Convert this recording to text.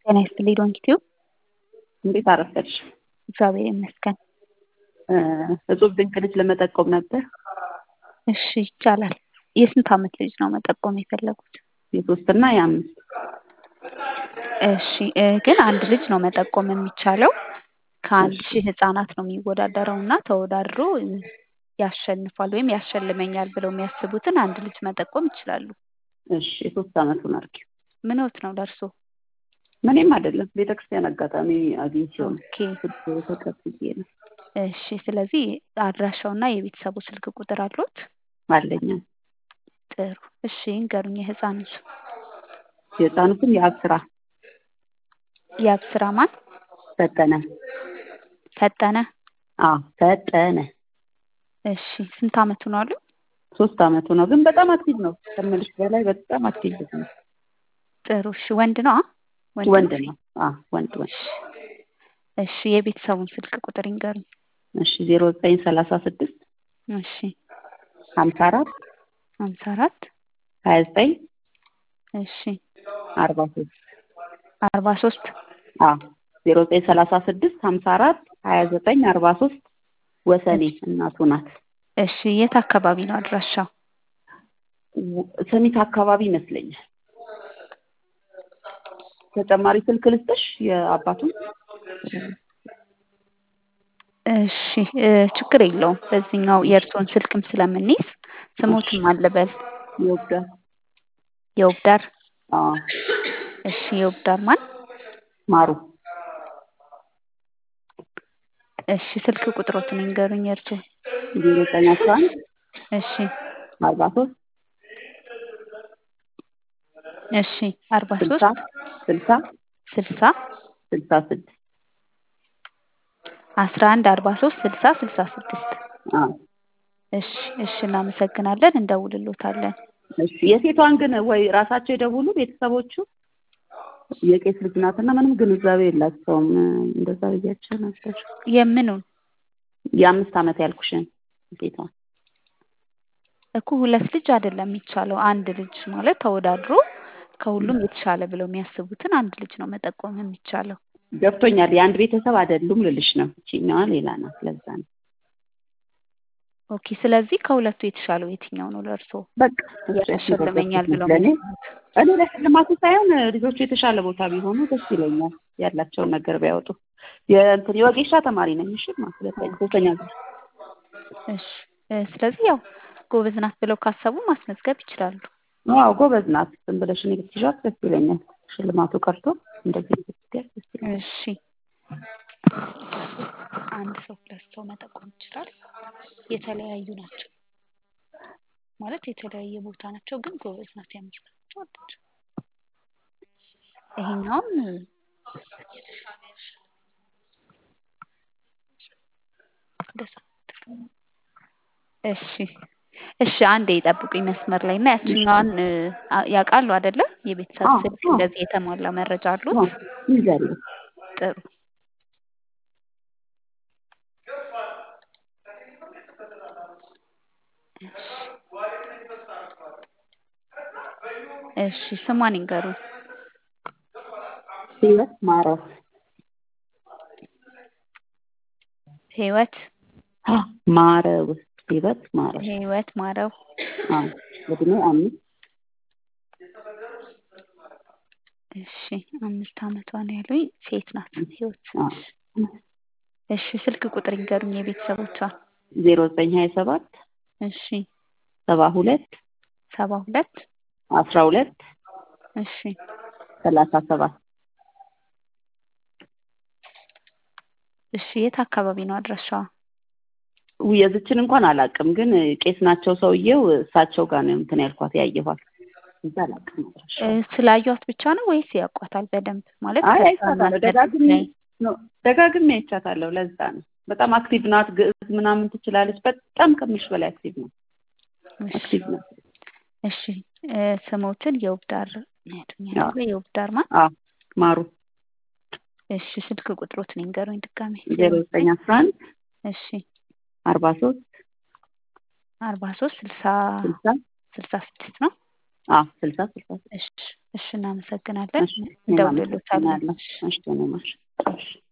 ጤና ይስጥልኝ ዶንኪቲዩ እንዴት አረፈድሽ? እግዚአብሔር ይመስገን። እጹብ ድንቅ ልጅ ለመጠቆም ነበር። እሺ ይቻላል። የስንት ዓመት ልጅ ነው መጠቆም የፈለጉት? የሶስትና የአምስት እሺ እ ግን አንድ ልጅ ነው መጠቆም የሚቻለው። ከአንድ ሺህ ህጻናት ነው የሚወዳደረው እና ተወዳድሮ እ ያሸንፋል ወይም ያሸልመኛል ብለው የሚያስቡትን አንድ ልጅ መጠቆም ይችላሉ። እሺ የሶስት ዓመቱን አርኪ ምንዎት ነው ደርሶ? ምንም አይደለም። ቤተክርስቲያን አጋጣሚ አግኝቼው ነው ኦኬ ስልክ ተቀብዬ ነው እሺ። ስለዚህ አድራሻውና የቤተሰቡ ስልክ ቁጥር አሉት? አለኝ። ጥሩ እሺ ይንገሩኝ የህፃኑ ስም። የህፃኑ ስም የአብ ስራ የአብስራ ማን? ፈጠነ። ፈጠነ። አዎ ፈጠነ። እሺ ስንት ዓመቱ ነው አሉ? ሶስት ዓመቱ ነው፣ ግን በጣም አክቲቭ ነው ከምልሽ በላይ በጣም አክቲቭ ነው። ጥሩ እሺ። ወንድ ነው? አ? ወንድ ነው። አዎ ወንድ ወንድ። እሺ የቤተሰቡን ስልክ ቁጥር ይንገሩኝ። እሺ ዜሮ ዘጠኝ ሰላሳ ስድስት እሺ ሀምሳ አራት ሀምሳ አራት ሀያ ዘጠኝ እሺ አርባ ሶስት አርባ ሶስት አዎ ዜሮ ዘጠኝ ሰላሳ ስድስት ሀምሳ አራት ሀያ ዘጠኝ አርባ ሶስት ወሰኔ እናቱ ናት። እሺ የት አካባቢ ነው አድራሻው? ሰሚት አካባቢ ይመስለኛል። ተጨማሪ ስልክ ልስጥሽ የአባቱን? እሺ እ ችግር የለውም በዚህኛው የእርስዎን ስልክም ስለምንይዝ ስሞትም አለበል ይወዳል። የውብዳር አዎ እሺ የውብዳር ማን? ማሩ እሺ ስልክ ቁጥሮትን ይንገሩኝ የእርስዎ? ዜሮ ዘጠኝ አስራ አንድ እሺ አርባ ሶስት እሺ አርባ ስልሳ ሶስት ስልሳ ስልሳ ስልሳ ስድስት አስራ አንድ አርባ ሶስት ስልሳ ስልሳ ስድስት አዎ እሺ እሺ እናመሰግናለን እንደውልሎታለን። እሺ የሴቷን ግን ወይ ራሳቸው የደውሉ ቤተሰቦቹ የቄስ ልጅ ናትና ምንም ግንዛቤ የላቸውም። እንደዛ ብያቸው ነበር። የምኑን የአምስት ዓመት ያልኩሽን ሴቷን እኮ ሁለት ልጅ አይደለም የሚቻለው አንድ ልጅ ማለት ተወዳድሮ ከሁሉም የተሻለ ብለው የሚያስቡትን አንድ ልጅ ነው መጠቆም የሚቻለው። ገብቶኛል። የአንድ ቤተሰብ አይደሉም ልልሽ ነው። እቺኛዋ ሌላ ናት። ለዛ ነው ኦኬ ስለዚህ ከሁለቱ የተሻለው የትኛው ነው ለእርስዎ? በቃ ያሸልመኛል ብለው ለእኔ የሚያስቡት? እኔ ለሽልማቱ ሳይሆን ልጆቹ የተሻለ ቦታ ቢሆኑ ደስ ይለኛል። ያላቸውን ነገር ቢያወጡ። የእንትን የወጌሻ ተማሪ ነኝ። እሺ ማ ሁለተኛ ሶስተኛ ዙር እሺ እ ስለዚህ ያው ጎበዝ ናት ብለው ካሰቡ ማስመዝገብ ይችላሉ። አዎ ጎበዝ ናት። ዝም ብለሽ እኔ ብትይዣት ደስ ይለኛል። ሽልማቱ ቀርቶ እንደዚህ ብትያት ደስ ይለኛል። እሺ አንድ ሰው ሁለት ሰው መጠቆም ይችላል። የተለያዩ ናቸው ማለት የተለያየ ቦታ ናቸው፣ ግን ጎበዝ ናት። የአምስት ናቸው አለች። ይሄኛውም እንደዛ እሺ እሺ አንዴ ይጠብቁኝ መስመር ላይ እና ያችኛዋን እ አ- ያውቃሉ አይደለ? የቤተሰብ አዎ፣ ስልክ አዎ። እንደዚህ የተሟላ መረጃ አሉት? አዎ ይዛለሁ። ጥሩ እሺ ስሟን ይንገሩኝ። ህይወት ማረው ህይወት አ ማረው ህይወት ማረው ህይወት ማረው አዎ እድሜ አምስት እሺ አምስት ዓመቷ ነው ያሉኝ። ሴት ናት ህይወት። አዎ እሺ ስልክ ቁጥር ይንገሩኝ የቤተሰቦቿ። ዜሮ ዘጠኝ ሀያ ሰባት እሺ ሰባ ሁለት ሰባ ሁለት አስራ ሁለት እሺ ሰላሳ ሰባት እሺ የት አካባቢ ነው አድራሻዋ? ውይ የዝችን እንኳን አላውቅም፣ ግን ቄስ ናቸው ሰውዬው። እሳቸው ጋር ነው እንትን ያልኳት ያየኋት። እዛ አላውቅም እ አድራሻውን። ስላዩት ብቻ ነው ወይስ ያውቋታል በደንብ? ማለት አይ ከስራ አይቻታለሁ፣ ማስረዳት ደጋግሜ ላይ ነው ደጋግሜ አይቻታለሁ። ለዛ ነው በጣም አክቲቭ ናት። ግዕዝ ምናምን ትችላለች። በጣም ከምልሽ በላይ አክቲቭ ናት። እሺ አክቲቭ ናት። እሺ እ ስሞትን የውብዳር ያዱኛ አዎ የውብዳር ማን? አዎ ማሩ እሺ ስልክ ቁጥሮትን ይንገሩኝ ድጋሜ። ዜሮ ዘጠኝ አስራ አንድ እሺ አርባ ሶስት አርባ ሶስት ስልሳ ስልሳ ስልሳ ስድስት ነው። አዎ ስልሳ ስልሳ እሺ እሺ እናመሰግናለን እሺ እኔም እንደውልሎታለን አመሰግናለሁ። እሺ እኔ ማር እሺ